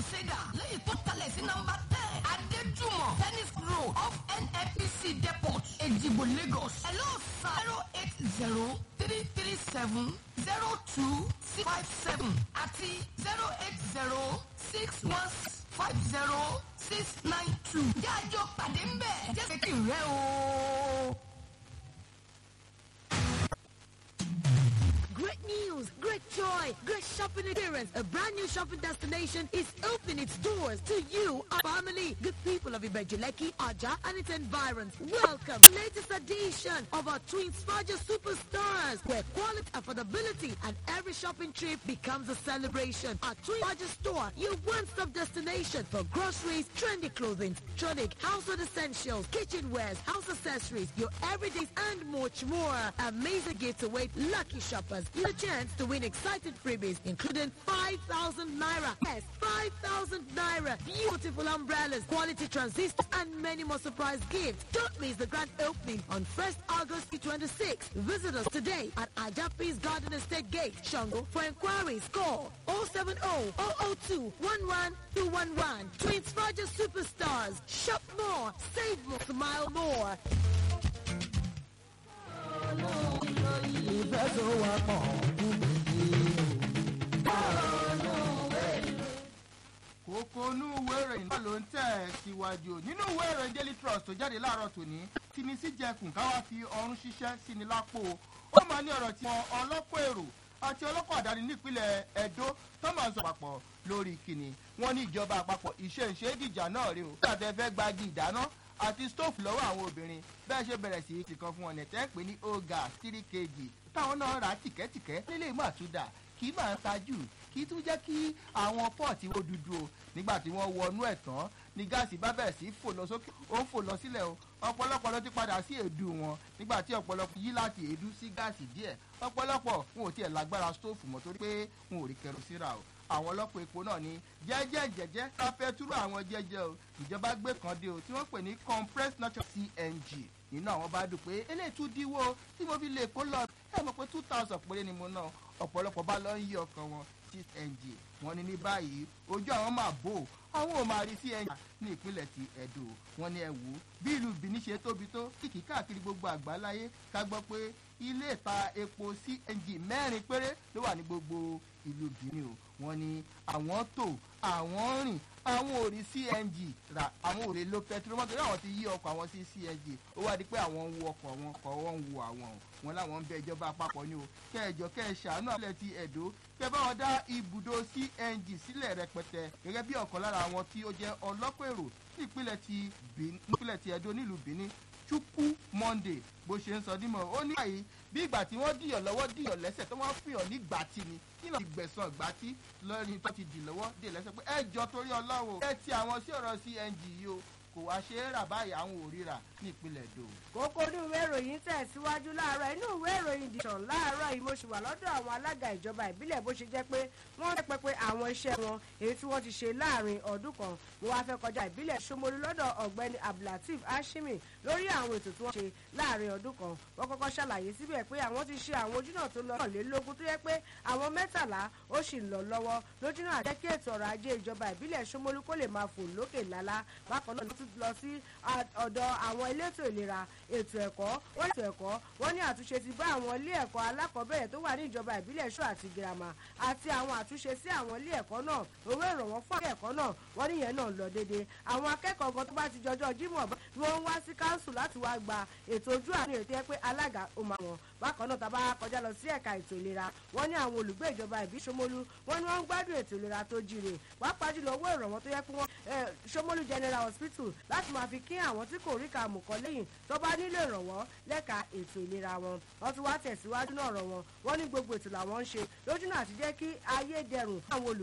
crusader lẹ́yìn tó kalẹ̀ sí nọ́mbà ten adéjúmọ̀ tennis road off nnpc depot èjìgbò lagos hello sir zero eight zero three three seven zero two six five seven àti zero eight zero six one five zero six nine two jájọ pàdé ń bẹ̀ jẹ́ kí n rẹ́ o. Great news, great joy, great shopping experience. A brand new shopping destination is opening its doors to you, our family, good people of Ibejuleki, Aja, and its environs. Welcome to the latest edition of our Twin Sparger Superstars, where quality, affordability, and every shopping trip becomes a celebration. Our Twin Sparger store, your one-stop destination for groceries, trendy clothing, electronic, household essentials, kitchenwares, house accessories, your everydays, and much more. Amazing gifts await lucky shoppers. Get a chance to win exciting freebies, including 5,000 naira. Yes, 5,000 naira. Beautiful umbrellas, quality transistors, and many more surprise gifts. Don't miss the grand opening on 1st August 26. Visit us today at Ajapis Garden Estate Gate, Shango. For inquiries, call 070 002 11211. Twins Roger Superstars. Shop more, save more, smile more. ìfẹ́ tó wà pọ̀ kókó inú ìwé ìròyìn náà ló ń tẹ̀ ẹ́ síwájú nínú ìwé ìròyìn daily trust tó jáde láàárọ̀ tòní tí ní sí jẹkùn káwá fi ọrùn ṣiṣẹ́ sí ni lápò ó máa ní ọ̀rọ̀ tí wọn ọlọ́pọ̀ èrò àti ọlọ́pọ̀ àdáni nípínlẹ̀ edo tó máa ń sọ papọ̀ lórí kìnnì wọn ní ìjọba àpapọ̀ ìṣe ìṣe ìdìjà náà rè o nígbà fẹ́ gbági ìdáná àti stóòfù lọ́wọ́ àwọn obìnrin bẹ́ẹ̀ ṣe bẹ̀rẹ̀ sí ti kan fún wọn nẹ̀tẹ́ pé ní oga three kg táwọn náà rà á tìkẹ́tìkẹ́ nílé ìmọ̀ àtúndà kì í máa tajú kì í tún jẹ́ kí àwọn pọ́ọ̀tì wo dúdú o nígbà tí wọ́n wọnú ẹ̀ tán ní gáàsì bá bẹ̀rẹ̀ sí fò lọ sókè ó ń fò lọ sílẹ̀ o ọ̀pọ̀lọpọ̀ ló ti padà sí èédú wọn nígbà tí ọ̀pọ̀lọpọ̀ yí láti èédú sí gáàsì díẹ̀ ọ̀pọ̀lọpọ̀ wọn ò tiẹ̀ lágbára stóòfù mọ́ torí pé wọn ò rí kẹrosíra o àwọn ọlọ́pàá epo náà ní jẹ́jẹ́ jẹ́jẹ́ káfẹ́ túrú àwọn jẹ́jẹ́ o ìjọba gbé kan dé o tí wọ́n pè ní compressed natural cng nínú àwọn bá dùn pé eléyìí tún díwó tí mo fi lè kó lọ ẹ mọ̀ pé two thousand péré ni mo ná ọ̀pọ̀lọpọ̀ bá lọ ń yí ọkàn wọn cng wọn ní ní báyìí ojú àwọn máa bò àwọn ò máa rí cng ní ìpínlẹ̀ ti edo wọn ní ẹ wò ó bí ìlú benin ṣe tóbi tó kìkì káàkiri gbogbo àgbáláyé ká gbọ́ pé ilé ìta epo cng mẹ́rin péré ló wà ní gbogbo ìlú benin o wọn ní àwọn tó àwọn rìn àwọn ò rí cng rà àwọn ò lè lo petrol mọ́tò ní àwọn ti yí ọkọ̀ àwọn sí cng ó wá di pé àwọn ń wo ọkọ̀ wọn kọ̀ wọ́n ń wo àwọn o wọn láwọn ń bẹ ìjọba àpapọ̀ ni o kẹjọ kẹṣàánú àlẹ́ ti ẹ̀dọ́ kẹ bá wọn dá ibùdó cng sílẹ̀ rẹpẹtẹ gẹ́gẹ́ bí ọ̀kan lára àwọn tí ó jẹ́ ọlọ́pọ̀ èrò ní ìpínlẹ̀ ti ìpínlẹ̀ ti ẹ̀dọ́ nílùú benin chukwu monday bó ṣe ń sọ dímọ̀ ó ní báyìí bí ìgbà tí wọ́n dìyàn lọ́wọ́ dìyàn lẹ́sẹ̀ tó wọ́n fìyàn ní gbàtí ni nínú ìgbẹ̀sán gbàtí lọ́rin tó ti dì lọ́wọ́ dì lẹ́sẹ̀ pé ẹ jọ torí ọlọ́run ẹ ti àwọn sí ọ̀rọ̀ cng yìí o kò wá ṣe é rà báyìí àwọn ò ríra ní ìpínlẹ̀ èdò. kókó inú ìwé ìròyìn tẹ̀síwájú láàárọ̀ inú ìwé ìròyìn dìtàn láàárọ̀ yìí mo ṣì wà lọ́dọ̀ àwọn alága ìjọba ìbílẹ̀ bó ṣe jẹ́ pé wọ́n rẹ́ pẹpẹ àwọn iṣẹ́ wọn èyí tí wọ́n ti ṣe láàrin ọdún kan mo wá fẹ́ kọjá ìbílẹ̀ Ṣómólú lọ́dọ̀ ọ̀gbẹ́ni Abdulateef Hashimi lórí àwọn ètò tí wọ́n ṣe láàrin ọdún kan wọ́n kọ́kọ́ ṣàlàyé síbẹ̀ pé àwọn ti ṣe àwọn ojúnà tó lọ lélógún tó yẹ pé àwọn mẹ́tàlá ó sì ń lọ lọ́wọ́ lójúnà àjẹ́ kí ètò ọrọ̀ ajé ìjọba ìbílẹ̀ Ṣómólú kó lè máa fò lókè lálá bákan náà ló tún lọ sí ọ̀dọ̀ àwọn elétò ìlera ètò ẹ̀kọ́ wọ́n ètò ẹ̀kọ́ wọ́n ní àtúnṣe ti bá àwọn ilé ẹ̀kọ́ alákọ̀ọ́bẹ̀rẹ̀ tó wà ní ìjọba ìbílẹ̀ ṣó àti girama àti àwọn àtúnṣe sí àwọn ilé ẹ̀kọ́ náà owó ìrànwọ́ fún ilé ẹ̀kọ́ náà wọ́n níyẹn náà lọ déédéé àwọn akẹ́kọ̀ọ́ gan tó bá ti jọjọ́ jímọ̀ ni wọ́n ń wá sí káńsù láti wá gba ètò ojú àánú ètò ẹ pé alága ó máa wọn bákan náà tàbá kọjá lọ sí ẹ̀ka ètò ìlera wọ́n ní àwọn olùgbé ìjọba ìbí Ṣómólú wọ́n ní wọ́n ń gbádùn ètò ìlera tó jíire pàápàá jùlọ owó ìrànwọ́ tó yẹ pé wọ́n Ṣómólú General Hospital láti máa fi kí àwọn tí kò rí kàmù kọ́ lẹ́yìn tó bá nílò ìrànwọ́ lẹ́ka ètò ìlera wọn wọ́n tún wá tẹ̀síwájú náà rọ̀ wọn wọ́n ní gbogbo ètò làwọn ń ṣe lójúnà àti jẹ́ kí ayé dẹrùn àwọn olùgbé